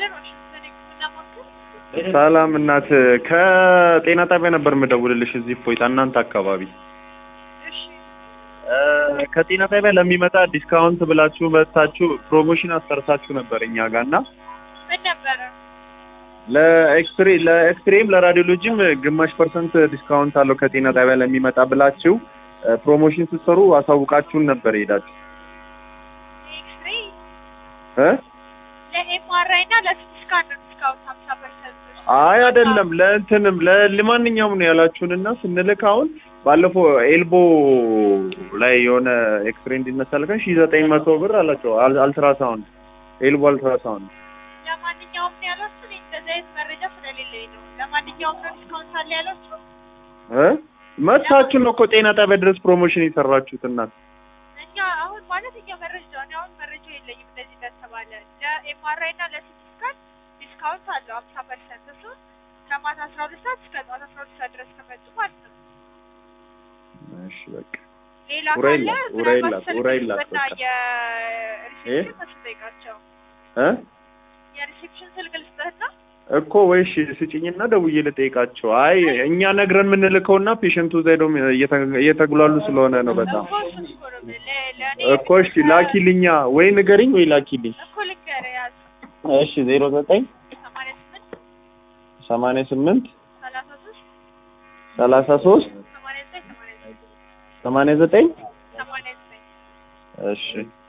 ይስጥልን። ዋሽንግተን የህክምና ማዕከል ሰላም እናት፣ ከጤና ጣቢያ ነበር የምደውልልሽ እዚህ እፎይታ እናንተ አካባቢ እሺ እ፣ ከጤና ጣቢያ ለሚመጣ ዲስካውንት ብላችሁ መታችሁ ፕሮሞሽን አሰርታችሁ ነበር እኛ ጋር እና ምን ነበረ? ለኤክስሬ ለኤክስሬም ለራዲዮሎጂም ግማሽ ፐርሰንት ዲስካውንት አለው ከጤና ጣቢያ ለሚመጣ ብላችሁ እ፣ ፕሮሞሽን ስትሰሩ አሳውቃችሁን ነበር ሄዳችሁ ኤክስሬ እ ለኤምአርአይ እና ለሲቲ ስካን ነው ዲስካውንት ሀምሳ ፐርሰንት አይ አይደለም፣ ለእንትንም ለ- ለማንኛውም ነው ያላችሁንና ስንልክ አሁን ባለፈው ኤልቦ ላይ የሆነ ኤክስሬ እንዲነሳ ልከን ሺህ ዘጠኝ መቶ ብር አላቸው። አል- አልትራሳውንድ ኤልቦ አልትራሳውንድ ለማንኛውም ነው ያሏችሁ። እኔ እንደዚህ አይነት መረጃ ስለሌለኝ ነው። ለማንኛውም ነው ዲስካውንት አለ ያሏችሁ። እ መታችሁ ነው እኮ ጤና ጣቢያ ድረስ ፕሮሞሽን የሰራችሁት እናት። እኛ አሁን ማለት እኛ መረጃ እኔ አሁን መረጃ የለኝም እንደዚህ እንደተባለ ለኤምአርአይ እና ለሲቲ ስካን ዲስካውንት አለው ሀምሳ ፐርሰንት እሱ ከማታ አስራ ሁለት ሰዓት እስከ ጠዋት አስራ ሁለት ሰዓት ድረስ ከመጡ ማለት ነው። እሺ በቃ ሌላ ኡራኤል ካለ ላት፣ ኡራኤል ምናልባት ላት፣ ስልክ ኡራኤል ላት ልስጥና በቃ። የሪሴፕሽን መስል ጠይቃቸው እ የሪሴፕሽን ስልክ ልስጥህና እኮ ወይሽ ስጭኝና ደውዬ ልጠይቃቸው። አይ እኛ ነግረን የምንልከውና ፔሸንቱ እዛ ሄደው እየተ- እየተጉላሉ ስለሆነ ነው በጣም እኮ እሱን እኮ ነው የምልህ። ለ- ለእኔ እኮ እሺ ላኪልኛ ወይ ንገሪኝ ወይ ላኪልኝ። እኮ ልንገርህ ያዝ እሺ ዜሮ ዘጠኝ ሰማንያ ስምንት ሰማንያ ስምንት ሰላሳ ሶስት ሰላሳ ሶስት ሰማንያ ዘጠኝ ሰማንያ ዘጠኝ ሰማንያ ዘጠኝ ሰማንያ ዘጠኝ እሺ